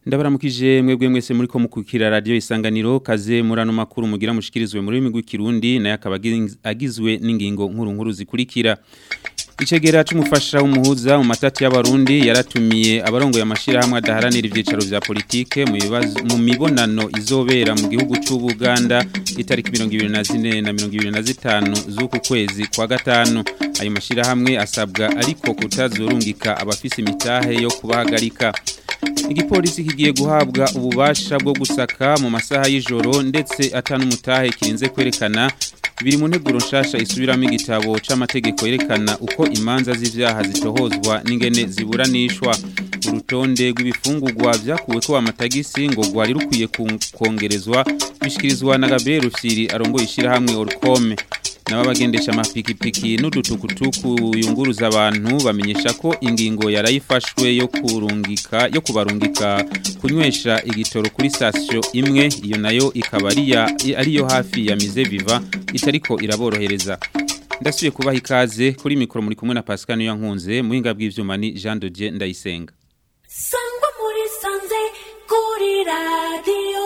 ndabaramukije mwebwe mwese muri ko mukukira radio isanganiro kaze murano makuru mugira mushikirizwe muri rurimi rw'ikirundi naye akaba agizwe n'ingingo nkuru nkuru zikurikira Icegera c'umufasha w'umuhuza mu matati y'abarundi yaratumiye abarongoye amashira hamwe adaharanira ivyicaro vya politike mu bibazo mu mibonano izobera mu gihugu c'u Buganda itariki 24 na 25 z'uku kwezi kwa gatanu ayo mashira hamwe asabwa ariko kutazurungika abafise imitahe yo kubahagarika Igipolisi kigiye guhabwa ububasha bwo gusaka mu masaha y'ijoro ndetse atanu mutahe kirinze kwerekana biri mu nteguro nshasha isubiramo igitabo c'amategeko yerekana uko imanza z'ivyaha zitohozwa n'ingene ziburanishwa urutonde rw'ibifungurwa vyakuwe ko amatagisi ngo rwari rukwiye kongerezwa bishikirizwa na Gabriel Rufyiri arongoye ishirahamwe Orcome naba bagendesha amapikipiki n'udutukutuku yunguruza abantu bamenyesha ko ingingo yarayifashwe yo kurungika yo kubarungika kunywesha igitoro kuri station imwe iyo nayo ikaba ariyo hafi ya Mize Viva itariko iraborohereza ndasubiye kubaha ikaze kuri mikoro muri kumwe na Pascal Yankunze muhinga bw'ivyuma ni Jean de Dieu Ndayisenga Sangwa muri sanze kuri radio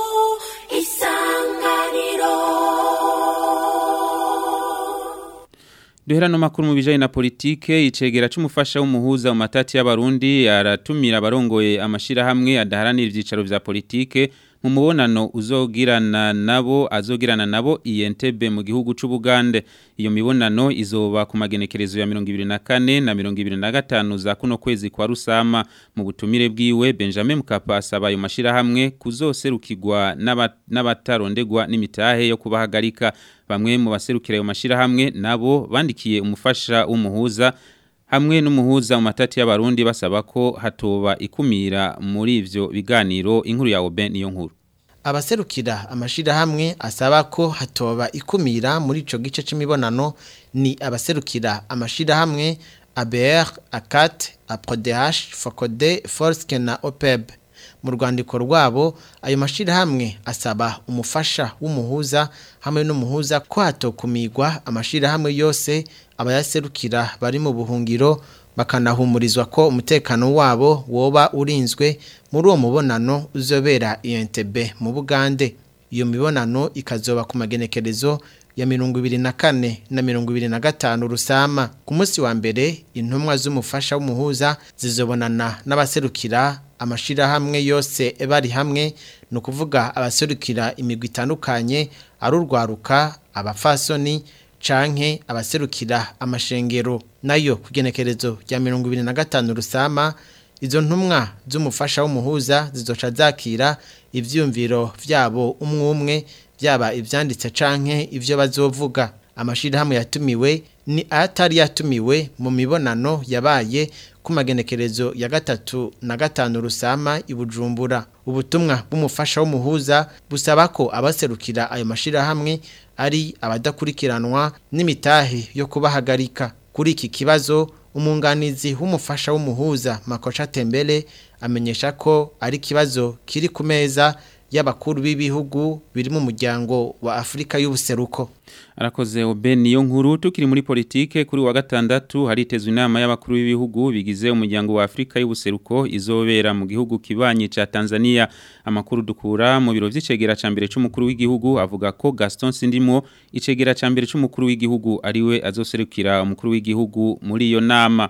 isanganiro Duhera no makuru mu bijanye na politike icegera c'umufasha w'umuhuza mu matati y'abarundi aratumira abarongoye amashira hamwe adaharanira ivyicaro vya politike mu mubonano uzogirana nabo azogirana nabo INTB mu gihugu c'u Bugande iyo mibonano izoba ku magenekerezo ya 2024 na 2025 za kuno kwezi kwa rusama mu butumire bwiwe Benjamin Mkapa asaba ayo mashira hamwe kuzoserukirwa n'abatarondegwa n'imitahe yo kubahagarika bamwe mu baserukira ayo mashira hamwe nabo bandikiye umufasha w'umuhuza hamwe n'umuhuza mu matati y'abarundi basaba ko hatoba ikumira muri ivyo biganiro inkuru ya Oben niyo nkuru abaserukira amashira hamwe asaba ko hatoba ikumira muri ico gice c'imibonano ni abaserukira amashira hamwe ABR, ACAT, APRODH, FOCODE, FORSCE na OPEB mu rwandiko rwabo ayo mashira hamwe asaba umufasha w'umuhuza hamwe n'umuhuza ko hatokumirwa amashira hamwe yose abayaserukira bari mu buhungiro bakanahumurizwa ko umutekano wabo woba urinzwe muri uwo mubonano uzobera INTB mu Bugande iyo mibonano ikazoba ku magenekerezo ya mirongo ibiri na kane na mirongo ibiri na gatanu rusama ku munsi wa mbere intumwa z'umufasha w'umuhuza zizobonana n'abaserukira amashirahamwe yose bari hamwe ni ukuvuga abaserukira imigwi itandukanye ari urwaruka abafasoni canke abaserukira amashengero nayo kugenekerezo rya mirongo ibiri na gatanu rusama izo ntumwa z'umufasha w'umuhuza zizoca zakira ivyumviro vyabo umwe umwe byaba ibyanditse canke ibyo bazovuga amashirahamwe yatumiwe ni atari yatumiwe mu mibonano yabaye ku magenekerezo ya gatatu na gatanu rusama ibujumbura ubutumwa bw'umufasha w'umuhuza busaba ko abaserukira ayo mashirahamwe ari abadakurikiranwa n'imitahe yo kubahagarika kuri iki kibazo umunganizi w'umufasha w'umuhuza makosha tembele amenyesha ko ari ikibazo kiri ku meza y'abakuru b'ibihugu biri mu muryango wa Afrika y'ubuseruko arakoze obe niyo nkuru tukiri muri politike kuri wa gatandatu haritezwe inama y'abakuru b'ibihugu bigize umuryango wa Afrika y'ubuseruko izobera mu gihugu kibanye ca Tanzania amakuru dukura mu biro vy'icegera ca mbere c'umukuru w'igihugu avuga ko Gaston Sindimo icegera ca mbere c'umukuru w'igihugu ariwe azoserukira umukuru w'igihugu muri iyo nama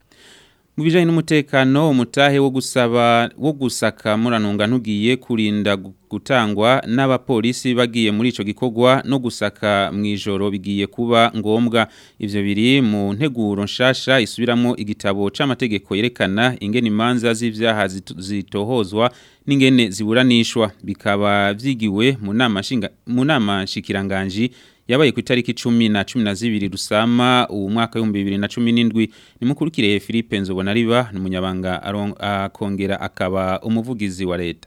mu bijanye n'umutekano umutahe wo gusaba wo gusaka muranunga ntugiye kurinda gutangwa n'abapolisi bagiye muri ico gikorwa no gusaka mwijoro bigiye kuba ngombwa ivyo biri mu nteguro nshasha isubiramo igitabo c'amategeko yerekana ingene imanza z'ivyaha zitohozwa n'ingene ziburanishwa bikaba vyigiwe mu nama nshinga mu nama nshikiranganje yabaye ku itariki 10 na 12 rusama uwo mwaka wa 2017 ni mukurikire Philippe Nzobona riba n'umunyabanga akongera akaba umuvugizi wa leta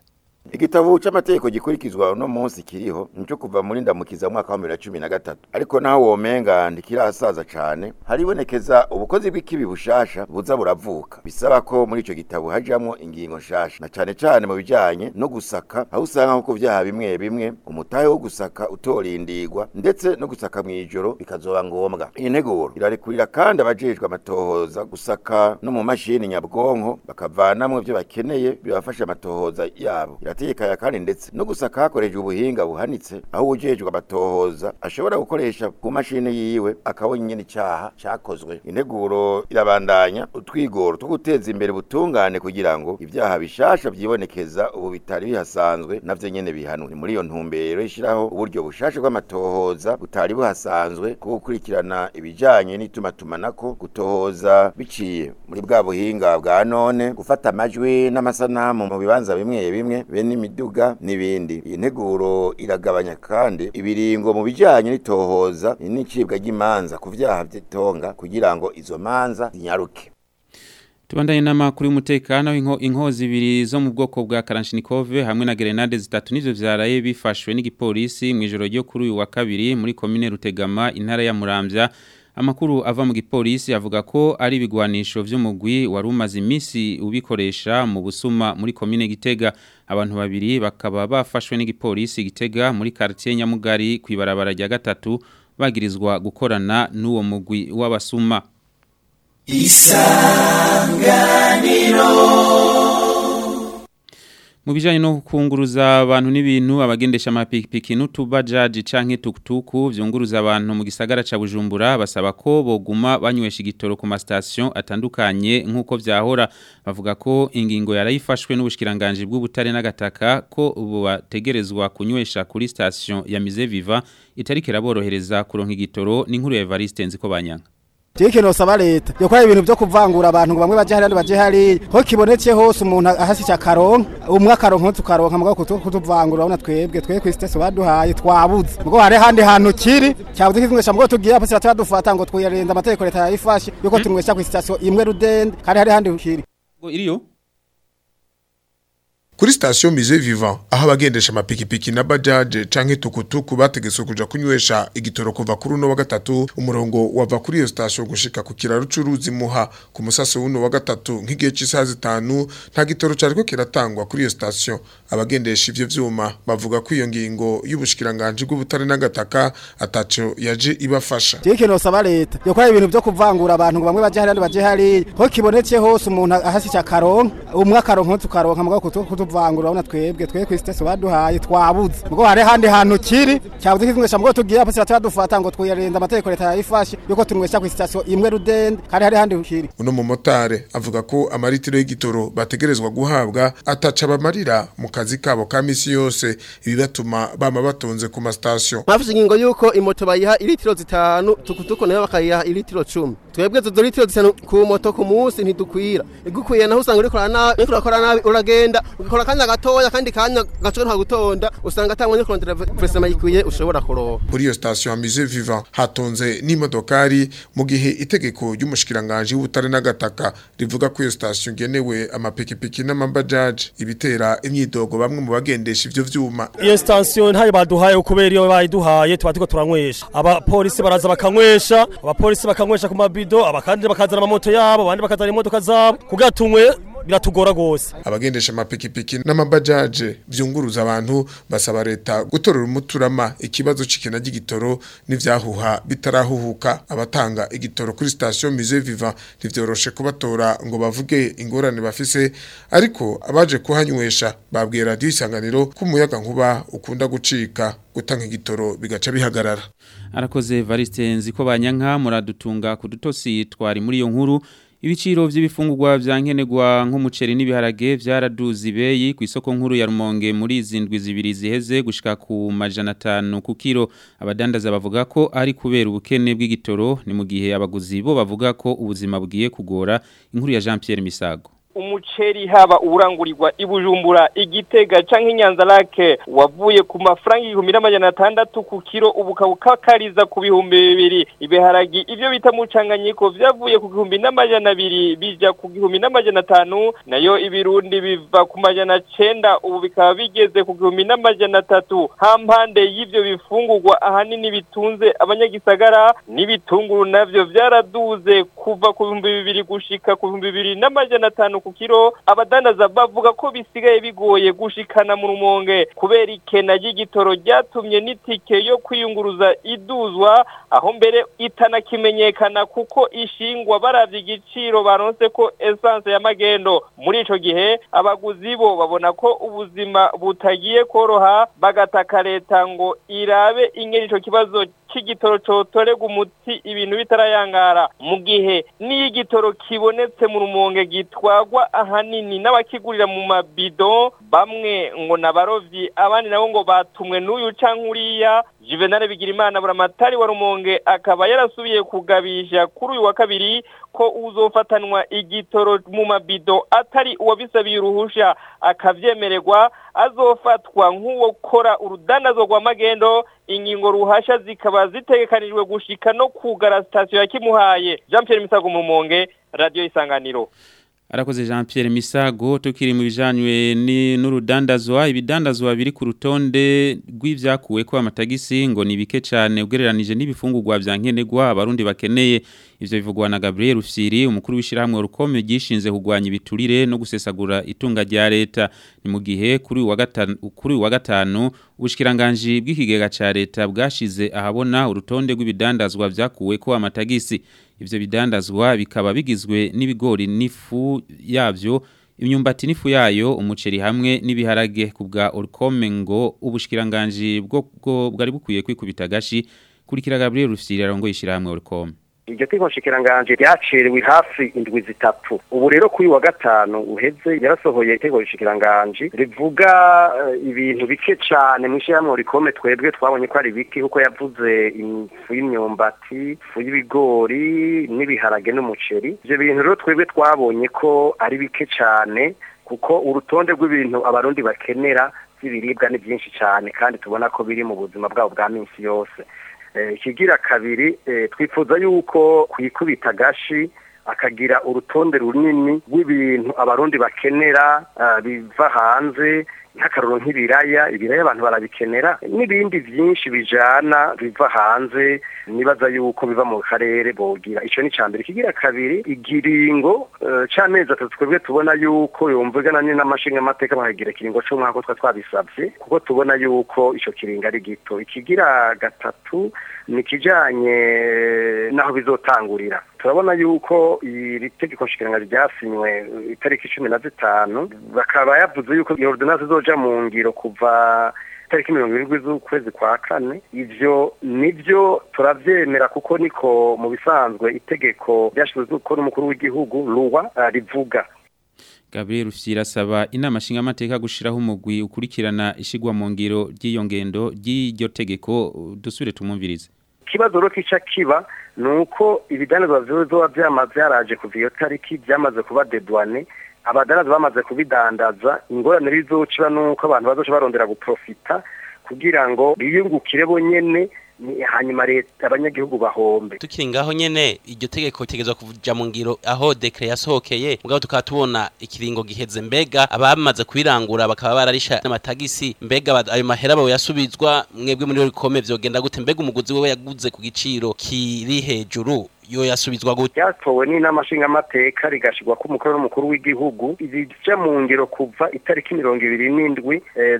igitabo c'amategeko gikurikizwa uno munsi kiriho nico kuva muri ndamukiza mwaka wa 2013 ariko naho womenga ndikirasaza cane haribonekeza ubukozi bw'ikibi bushasha buza buravuka bisaba ko muri ico gitabo hajamwo ingingo nshasha na cane cane mu bijanye no gusaka aho usanga nko ku vyaha bimwe bimwe umutahe wo gusaka utorindirwa ndetse no gusaka mw'ijoro bikazoba ngombwa iyi nteguro irarekurira kandi abajejwe amatohoza gusaka no mu mashini nyabwonko bakavanamwo ivyo bakeneye bibafasha amatohoza yabo irategekanya kandi ndetse no gusaka hakoreshejwe ubuhinga buhanitse aho ujejwe amatohoza ashobora gukoresha ku mashini yiwe akabona nyene icaha cakozwe integuro irabandanya utwigoro two guteza imbere ubutungane kugira ngo ivyaha bishasha vyibonekeza ubu bitari bihasanzwe navyo nyene bihanwe ni muri iyo ntumbero ishiraho uburyo bushasha bw'amatohoza butari buhasanzwe bwo gukurikirana ibijanye n'itumatumanako gutohoza biciye muri bwa buhinga bwa none gufata amajwi n'amasanamu mu bibanza bimwe bimwe be n'imiduga n'ibindi iyi nteguro iragabanya kandi ibiringo mu bijanye n'itohoza n'icibwa ry'imanza ku vyaha vy'itonga kugira ngo izo manza zinyaruke Tubandanye n'amakuru y'umutekano inko inkozi ibiri zo mu bwoko bwa Kalashnikov hamwe na grenade zitatu nivyo vyaraye bifashwe n'igipolisi mu ijoro ryo kuri uyu wa kabiri muri commune Rutegama intara ya Muramvya Amakuru ava mu gipolisi avuga ko ari ibigwanisho vy'umugwi wari umaze imisi ubikoresha mu busuma muri commune Gitega abantu babiri bakaba bafashwe n'igipolisi Gitega muri quartier Nyamugari kwibarabara rya gatatu bagirizwa gukorana n'uwo mugwi w'abasuma Mu bijanye no kunguruza abantu n'ibintu abagendesha amapikipiki n'utubajaji canke tukutuku vyunguruza abantu mu gisagara ca Bujumbura basaba ko boguma banywesha igitoro ku mastation atandukanye nkuko vyahora bavuga ko ingingo yarayifashwe n'ubushikiranganje bw'ubutare n'agataka ko ubu bategerezwa kunywesha kuri station ya Mize Viva itariki raborohereza kuronka igitoro n'inkuru ya Evariste nziko banyanga Tiki no saba leta yokora ibintu byo kuvangura abantu ngo bamwe baje hari baje hari ho kibonetse hose umuntu ahasi cya karonka umwe akaronka tukaronka mugabo kutuvangura urabona twebwe twe ku station baduhaye twabuze mugo hari handi hantu kiri cyabuze kizungesha mugo tugiye hasi cyadufata ngo twiyarenza amategeko leta yayifashe yuko tunywesha ku station imwe rudende kandi hari handi kiri iriyo Kuri station Musée Vivant aho abagendesha amapikipiki na bajaje canke tukutuku bategetswe kuja kunywesha igitoro kuva kuri uno wa gatatu umurongo wava kuri iyo station gushika ku kiraro c'uruzi muha ku musaso w'uno wa gatatu nk'igihe c'isaha zitanu nta gitoro cariko kiratangwa kuri iyo station abagendesha ivyo vyuma bavuga ko iyo ngingo y'ubushikiranganje bw'ubutare n'agataka ataco yaje ibafasha Tiki no saba leta yokora ibintu byo kuvangura abantu ngo bamwe baje hari baje hari ho kibonetse hose umuntu ahasi cya karonka umwe akaronka tukaronka mugabo kutuvangura urabona twebwe twe ku station baduhaye twabuze mugo hari handi hantu kiri cyabuze kizungesha mugo tugiye hasi cyadufata ngo twiyarenza amategeko leta yayifashe yuko tunywesha ku station imwe rudende kandi hari handi kiri uno mumotare avuga ko amaritiro y'igitoro bategerezwa guhabwa ataca bamarira mu kazi kabo ka misi yose ibibatuma bama batonze ku mastation Mafise ingingo yuko imoto bayiha ilitiro zitanu tukutuko nayo bakayiha ilitiro 10 twebwe zo litiro zitanu ku moto ku munsi ntidukwira igukwiye naho usanga uriko nabi uriko urakora nabi uragenda ugakora kanya gatoya kandi kanya gaco nta gutonda usanga atangwa kurondera presema yikwiye ushobora kuroha kuri iyo station ya Musée Vivant hatonze n'imodokari mu gihe itegeko ry'umushikiranganje w'ubutare n'agataka rivuga ko iyo station genewe amapikipiki n'amabajaje ibitera imyidogo bamwe mu bagendesha ivyo vyuma iyo station ntayo baduhaye kubera iyo bayiduhaye tuba turiko turanywesha abapolisi baraza bakanywesha abapolisi bakanywesha ku mabido abakandi bakazana amamoto yabo abandi bakazana imodoka zabo kugira tunywe biratugora gose abagendesha amapikipiki n'amabajaje vyunguruza abantu basaba leta gutorera umuturama ikibazo c'ikena ry'igitoro n'ivyahuha bitarahuhuka abatanga igitoro kuri station Musée Vivant ntivyoroshe kubatora ngo bavuge ingorane bafise ariko abaje kuhanywesha babwiye radio isanganiro ko umuyaga nkuba ukunda gucika gutanga igitoro bigaca bihagarara arakoze Variste nziko banyanka muradutunga kudutosi twari muri iyo nkuru Ibiciro vy'ibifungurwa vyankenerwa nk'umuceri n'ibiharage vyaraduze ibeyi ku isoko nkuru ya Rumonge muri zindwi zibiri ziheze gushika ku majana 5 ku kilo abadandaza bavuga ko ari kubera ubukene bw'igitoro ni mu gihe abaguzi bo bavuga ko ubuzima bugiye kugora inkuru ya Jean Pierre Misago umuceri haba uburangurirwa ibujumbura igitega canke inyanza lake wavuye ku mafaranga igihumbi n'amajana atandatu ku kiro ubu ukabukakariza ku bihumbi bibiri ibiharagi ivyo bita mucanganyiko vyavuye ku gihumbi n'amajana abiri bija ku gihumbi n'amajana atanu nayo ibirundi biva ku majana cenda ubu bikaba bigeze ku gihumbi n'amajana atatu hampande y'ivyo bifungurwa ahanini bitunze abanyagisagara n'ibitunguru navyo vyaraduze kuva ku bihumbi bibiri gushika ku bihumbi bibiri n'amajana atanu ku kiro abadandaza bavuga ko bisigaye bigoye gushikana mu rumonge kubera ikena ry'igitoro ryatumye n'itike yo kwiyunguruza iduzwa aho mbere itanakimenyekana kuko ishingwa baravye igiciro baronse ko essence ya magendo muri ico gihe abaguzi bo babona ko ubuzima butagiye koroha bagataka leta ngo irabe ingene ico kibazo c'igitoro cotorega umuti ibintu bitarayangara mu gihe n'iyo igitoro kibonetse mu rumonge gitwagwa ahanini n'abakigurira mu mabido bamwe ngo n'abarovyi abandi nabo ngo batumwe n'uyu canke uriya Juvenal Bigirimana buramatari wa rumonge akaba yarasubiye kugabisha kuri uyu wa kabiri ko uzofatanwa igitoro mu mabido atari uwabisabiye uruhusha akavyemererwa azofatwa nk'uwo kora urudandazo rwa magendo ingingo ruhasha zikaba zitegekanijwe gushika no kugara sitasiyo ya kimuhaye Jean Pierre Misago mu Rumonge Radio Isanganiro Arakoze Jean Pierre Misago tukiri mu bijanywe ni n'urudandazwa ibidandazwa biri ku rutonde rw'ivyakuwe ko amatagisi ngo ni bike cyane ugereranije n'ibifungurwa vya nkenerwa abarundi bakeneye ivyo bivugwa na Gabriel Rufyiri umukuru w'ishirahamwe rukome gishinze kugwanya ibiturire no gusesagura itunga rya leta ni mu gihe kuri uyu wa gatanu kuri uyu wa gatanu ubushikiranganje bw'ikigega ca leta bwashize ahabona urutonde rw'ibidandazwa vyakuwe ko amatagisi ivyo bidandazwa bikaba bigizwe n'ibigori n'ifu yavyo imyumbati n'ifu yayo umuceri hamwe n'ibiharage kubwa Orcome ngo ubushikiranganje bwo bwo bwari bukwiye kwikubita gashi kurikira Gabriel Rufyiri arongo yishirahamwe Orcome iryo teko nshikiranganje ryacerewe hafi indwi zitatu ubu rero kuri wa gatanu uheze yarasohoye iteko nshikiranganje rivuga uh, ibintu bike cyane mu ishyirahamwe rikome twebwe twabonye ko ari bike kuko yavuze ifu y'imyumbati ifu y'ibigori n'ibiharage n'umuceri ivyo bintu rero twebwe twabonye ko ari bike cyane kuko urutonde rw'ibintu abarundi bakenera by'ibiribwa ni byinshi cyane kandi tubona ko biri mu buzima bwabo bwa minsi yose ikigira kabiri twifuza yuko kwikubita gashi akagira urutonde runini rw'ibintu abarundi bakenera biva hanze nk'akaruro nk'ibiraya ibiraya abantu barabikenera n'ibindi byinshi bijana biva hanze nibaza yuko biva mu karere bogira icyo ni mbere kigira kabiri igiringo cy'amezi atatu twebwe tubona yuko yumvugana n'amashinga amateka bakagira ikiringo cy'umwaka twa twabisabye kuko tubona yuko icyo kiringo ari gito ikigira gatatu ni ikijyanye n'aho bizotangurira turabona yuko iri tegeko nshinga ryasinywe itariki cumi na zitanu bakaba yavuze yuko iyo ordonance izoja mu ngiro kuva itariki mirongo irindwi z'ukwezi kwa kane ivyo nivyo turavyemera kuko niko mu bisanzwe itegeko ryashyizwe ko n'umukuru w'igihugu ruwa rivuga Gabriel Rufyira asaba inama nshinga amateka gushiraho umugwi ukurikirana ishigwa mu ngiro ry'iyo ngendo ry'iryo tegeko dusubire tumumvirize ikibazo rero kica kiba ni uko ibidanizwa bizoba byamaze byaraje kuva iyo tariki byamaze kuba dedwane abadanazi bamaze kubidandaza ingorane bizociba ni uko abantu bazoca barondera guprofita kugira ngo biyungukire bonyene hanyuma leta abanyagihugu bahombe tukiri ngaho nyene iryo tegeko ritegezwa kuja mu ngiro aho dekre yasohokeye mugabo tukaba tubona ikiringo giheze mbega abamaze kubirangura bakaba bararisha n'amatagisi mbega ayo mahera bawe yasubizwa mwebwe muri rikome vyogenda gute mbega umuguzi wewe yaguze ku giciro kiri hejuru yo yasubizwa gute yatowe n'inama nshingamateka rigashirwa ko umukuru n'umukuru w'igihugu ibija mu ngiro kuva itariki mirongo ibiri n'indwi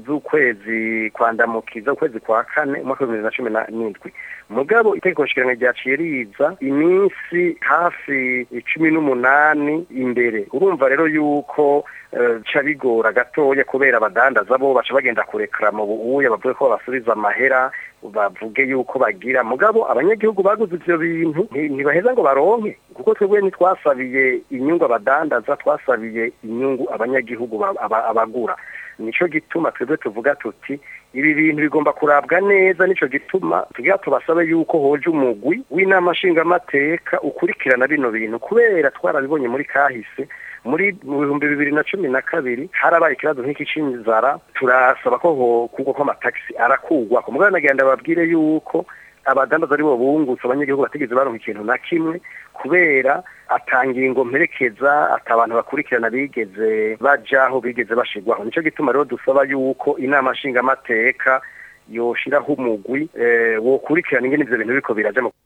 z'ukwezi kwandamukiza ukwezi kwa kane umwaka w'ibihumbi bibiri na cumi n'indwi mugabo itegeko nshinga ryaciye riza iminsi hafi cumi n'umunani imbere urumva rero yuko ca bigora gatoya kubera abadandaza bo baca bagenda kurekera mu buuya bavuge ko basubiza amahera bavuge yuko bagira mugabo abanyagihugu baguze ivyo bintu ntibaheza ngo baronke kuko twebwe ntitwasabiye inyungu abadandaza twasabiye inyungu abanyagihugu abagura nico gituma twebwe tuvuga tuti ibi bintu bigomba kurabwa neza nico gituma tugira tubasabe yuko hoje umugwi w'inama nshingamateka ukurikirana bino bintu kubera twarabibonye muri kahise muri mu bihumbi bibiri na cumi na kabiri harabaye ikibazo nk'iki c'inzara turasaba ko kugwa kw'amatagisi arakugwa ku mugabo nagenda babwire yuko abadandaza ari bo bungutse abanyagihugu batigeze baronka ikintu na kimwe kubera atangingo mperekeza ata abantu bakurikirana bigeze bajaho bigeze bashigwaho nico gituma rero dusaba yuko inama nshingamateka yoshiraho umugwi eh, wokurikirana ingene ivyo bintu biriko biraja mu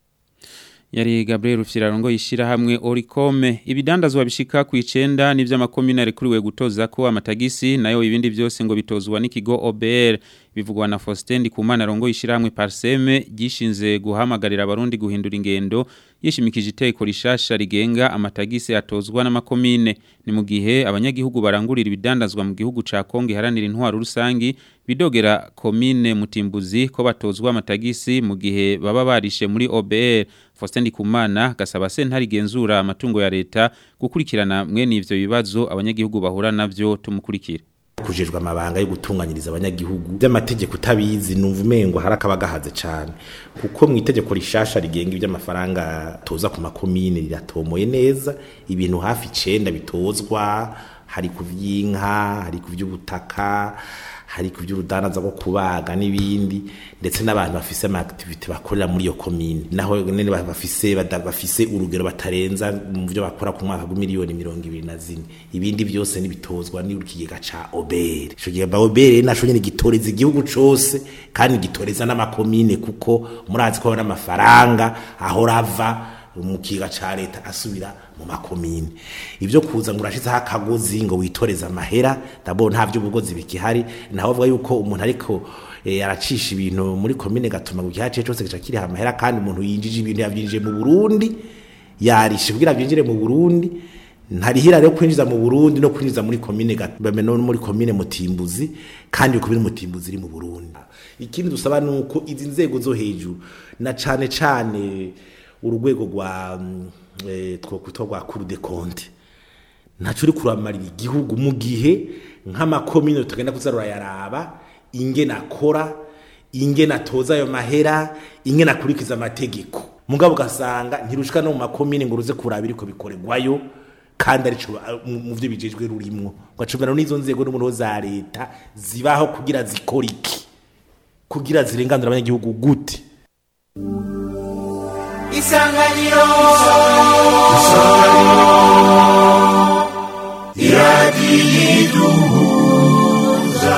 Yari Gabriel Rufyirarongo yishira hamwe Oricome ibidandazwa bishika ku 9 nivyo amakomine rekuriwe gutoza ko amatagisi nayo ibindi byose ngo bitozwa n'ikigo OBR bivugwa na Faustin Kumana rongo yishira hamwe Parseme gishinze guhamagarira abarundi guhindura ingendo yishimikije iteko rishasha rigenga amatagisi atozwa n'amakomine ni mu gihe abanyagihugu barangurira ibidandazwa mu gihugu ca Kongo iharanira intwaro rusangi bidogera komine mutimbuzi ko batozwa amatagisi mu gihe baba barishe muri OBR Faustin Kumana gasaba sentari genzura amatungo ya leta gukurikirana mwene ivyo bibazo abanyagihugu bahura navyo tumukurikira kujejwe amabanga yo gutunganyiriza abanyagihugu by'amategeko utabizi numva umengo hari akabagahaze cyane kuko mu itegeko rishasha rigenga iby'amafaranga toza ku makomine riratomoye neza ibintu hafi icenda bitozwa hari ku vy'inka hari ku vy'ubutaka hari ku by'urudanaza rwo kubaga n'ibindi ndetse n'abantu bafise ama activity bakorera muri iyo commune naho nene bafise bafise urugero batarenza mu byo bakora ku mwaka w'imiliyoni mirongo ibiri na zine ibindi byose nibitozwa ni urukigega ca obere ico gihe obere naco nyene gitoreza igihugu cose kandi gitoreza n'amakomine kuko murazi ko n'amafaranga ahora ava mu kiga ca leta asubira mu makomine ivyo kuza ngo urashizeho akagozi ngo witoreze amahera dabo nta vy'ubugozi bikihari naho avuga yuko umuntu ariko e, aracisha ibintu muri komine gatuma ngo igihace cose gica kiriha amahera kandi umuntu yinjije ibintu yavyinjije mu Burundi yarishe kugira byinjire mu Burundi ntarihira rero kwinjiza mu Burundi no kwinjiza muri komine gatuma no muri komine mutimbuzi kandi uko biri mutimbuzi iri mu Burundi ikindi dusaba nuko izi nzego zo hejuru na cane cane urugwego rwa twokwitwa rwa kuru de konte ntacyo uri kuramarira igihugu mu gihe nk'amakomine tugenda kuza rurayaraba ingena akora ingena atoza ayo mahera ingena akurikiza amategeko mugabo ugasanga ntirushika no mu makomine ngo uruze kuraba iriko bikorerwayo kandi arico mu byo bijejwe rurimwo ugacumira n'izo nzego n'umuntu za leta zibaho kugira zikora iki kugira zirenganura abanyagihugu gute isanganiro isanganiro iradiyiduhuza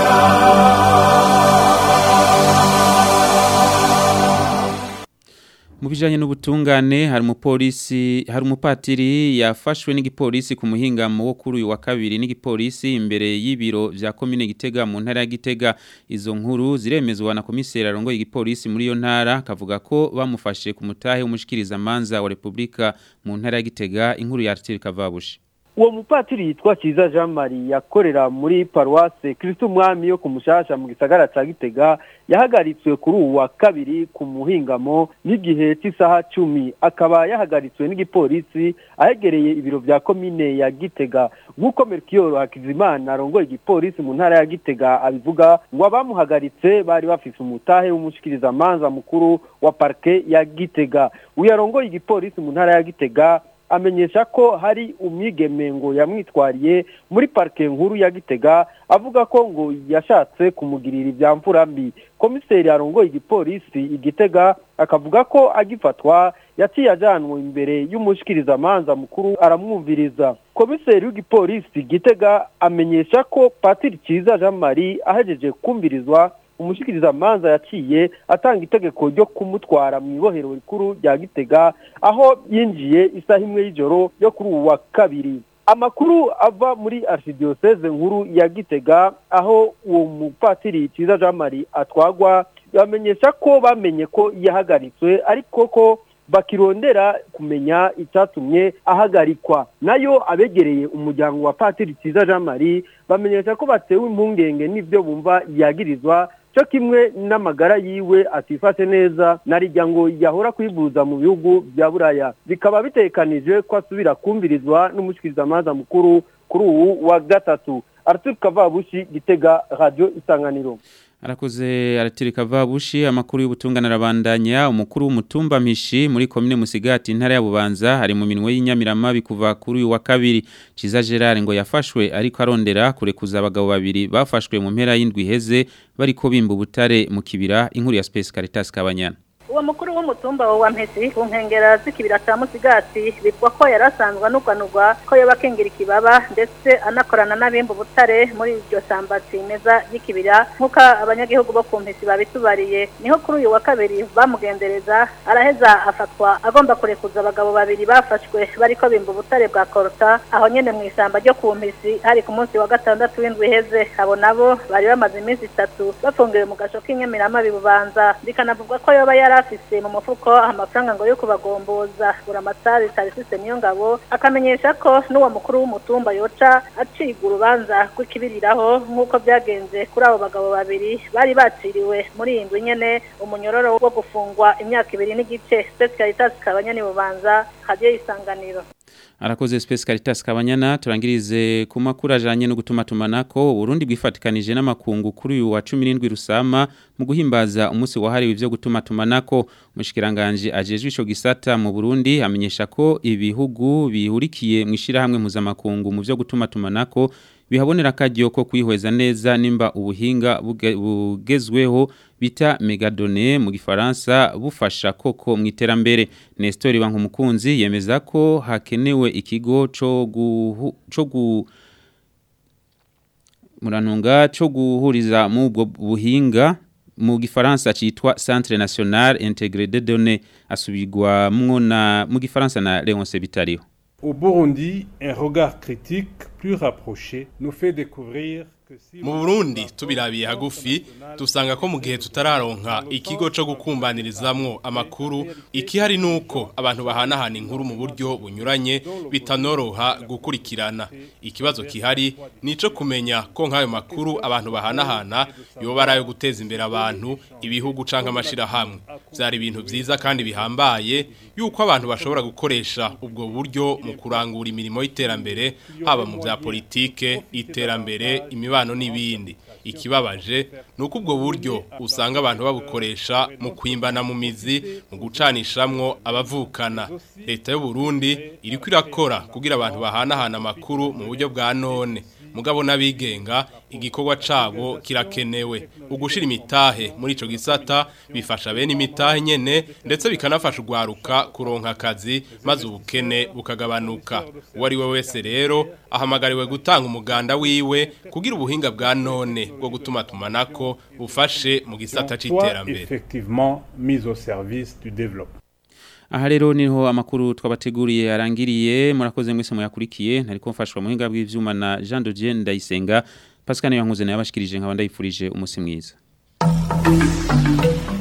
mu bijanye n'ubutungane hari umupolisi hari umupatiri yafashwe n'igipolisi ku muhingamo wo kuri uyu wa kabiri n'igipolisi imbere y'ibiro vya komine Gitega mu ntara ya Gitega izo nkuru ziremezwa na komiseri arongoye igipolisi muri iyo ntara kavuga ko bamufashe ku mutahe w'umushikiriza manza wa Republika mu ntara ya Gitega inkuru ya Arthur Kavabushi uwo mupatiri yitwa Kiza Jean Marie yakorera muri paruwase Kristo Mwami yo kumushasha mu gisagara ca Gitega yahagaritswe kuri uwu wa kabiri ku muhingamo n'igihe cy'isaha cumi akaba yahagaritswe n'igipolisi ahegereye ibiro vya komine ya Gitega nk'uko Melchior Hakizimana arongoye igipolisi mu ntara ya Gitega abivuga ngo abamuhagaritse bari bafise umutahe w'umushikiriza manza mukuru wa parke ya Gitega uyarongoye igipolisi mu ntara ya Gitega amenyesha ko hari umwigeme ngo yamwitwariye muri parike nkuru ya gitega avuga ko ngo yashatse kumugirira ibya mvura mbi komiseri arongoye igipolisi igitega akavuga ko agifatwa yaciye ajyanwe imbere y'umushikirizamanza mukuru aramwumviriza komiseri w'igipolisi gitega amenyesha ko patiri cyiza jean marie ahejeje kumvirizwa umushikiriza manza yaciye atanga itegeko ryo kumutwara mu ibohero rikuru rya gitega aho yinjiye isaha imwe y'ijoro yo kuri ubu wa kabiri amakuru ava muri archdiocese nkuru ya gitega aho uwo mupatiri cyiza jean marie atwagwa bamenyesha ko bamenye ko yahagaritswe ariko ko bakirondera kumenya icyatumye ahagarikwa nayo abegereye umuryango wa patiri cyiza jean marie bamenyesha ko batewe impungenge n'ibyo bumva yagirizwa cyo kimwe n'amagara yiwe atifashe neza narijya ngo yahora kwivuza mu bihugu bya buraya bikaba bitekanije ko asubira kumvirizwa n'umushikirizamanza mukuru kuri ubu wa gatatu arthur kavabushi gitega radio isanganiro Arakoze aratirika vabushi amakuru y'ubutungane arabandanya umukuru w'umutumba mpishi muri komine Musigati intara ya Bubanza hari mu minwe y'inyamirama bikuva kuri uyu wa kabiri Ciza Gerard ngo yafashwe ariko arondera kurekuza abagabo babiri bafashwe mu mpera y'indwi heze bariko bimba ubutare mu kibira inkuru ya Space Caritas Kabanyana uwo mukuru w'umutumba wa mpesi ku nkengera z'ikibira cya musigati bitwa ko yari asanzwe anuganurwa ko yoba akengira ikibaba ndetse anakorana n'abimba ubutare muri iryo samba kimeza y'ikibira nk'uko abanyagihugu bo ku mpesi babitubariye niho kuri uyu wa kabiri bamugendereza araheza afatwa agomba kurekuza abagabo babiri bafashwe bariko bimba ubutare bwa korota aho nyene mu isamba ryo ku mpesi hari ku munsi wa gatandatu w'indwi iheze abo nabo bari bamaze iminsi itatu bafungiwe mu gasho k'inyamirama bibubanza bikanavugwa ko yoba yari afise mu mufuko amafaranga ngo yo kubagomboza buramatari tarisise niyo ngabo akamenyesha ko n'uwo mukuru w'umutumba yoca aciga urubanza rw'ikibiriraho nk'uko byagenze kuri abo bagabo babiri bari baciriwe muri iyi ndwi nyene umunyororo wo gufungwa imyaka ibiri n'igice State Caritas kabanyani bubanza hadiye isanganiro Arakoze Space Caritas Kabanyana turangirize ku makuru ajanye no gutuma tumanako Burundi bwifatikanije n'amakungu kuri uyu wa 17 rusama mu guhimbaza umunsi wahariwe ivyo gutuma tumanako mushikiranganje ajejwe ico gisata mu Burundi amenyesha ko ibihugu bihurikiye mu ishirahamwe mpuzamakungu mu vyo gutuma tumanako bihabonera akajyo ko kwihweza neza nimba ubuhinga buge- bugezweho bita megadone mu gifaransa bufasha koko mu iterambere Nestor Bankumukunzi yemeza ko hakenewe ikigo co guhu, co gu muranunga co guhuriza mu ubwo buhinga mu gifaransa citwa Centre National Intégré de Données asubirwa na mu gifaransa na Léonce Bitariho Au Burundi, un regard critique plus rapproché nous fait découvrir que si mu Burundi tubirabiye hagufi dusanga ko mu gihe tutararonka ikigo cyo gukumbanirizamwo amakuru ikihari nuko abantu bahanahana inkuru mu buryo bunyuranye bitanoroha gukurikirana ikibazo kihari nico kumenya ko nk'ayo makuru abantu bahanahana yoba ari ayo guteza imbere abantu ibihugu canke amashira hamwe byari ibintu byiza kandi bihambaye yuko abantu bashobora gukoresha ubwo buryo mu kurangura imirimo y'iterambere haba mu bya politike iterambere imibano n'ibindi ikibabaje ni uko ubwo buryo usanga abantu babukoresha mu kwimbana mu mizi mu gucanishamwo abavukana leta y'u Burundi iriko irakora kugira abantu bahanahana amakuru mu buryo bwa none mugabo n'abigenga igikorwa cabo kirakenewe ugushira imitahe muri ico gisata bifasha bene imitahe nyene ndetse bikanafasha ugwaruka kuronka akazi maze ubukene bukagabanuka uwo ari we wese rero ahamagariwe gutanga umuganda wiwe kugira ubuhinga bwa none bwo gutuma tumanako bufashe mu gisata soit c'iterambere effectivement mise au service du développement. Aha rero niho amakuru twabateguriye arangiriye murakoze mwese muyakurikiye ntariko mfashwa mu hinga bw'ivyuma na Jean de Dieu Ndayisenga Pascal Yankuze naye abashikirije nkaba ndayifurije umunsi mwiza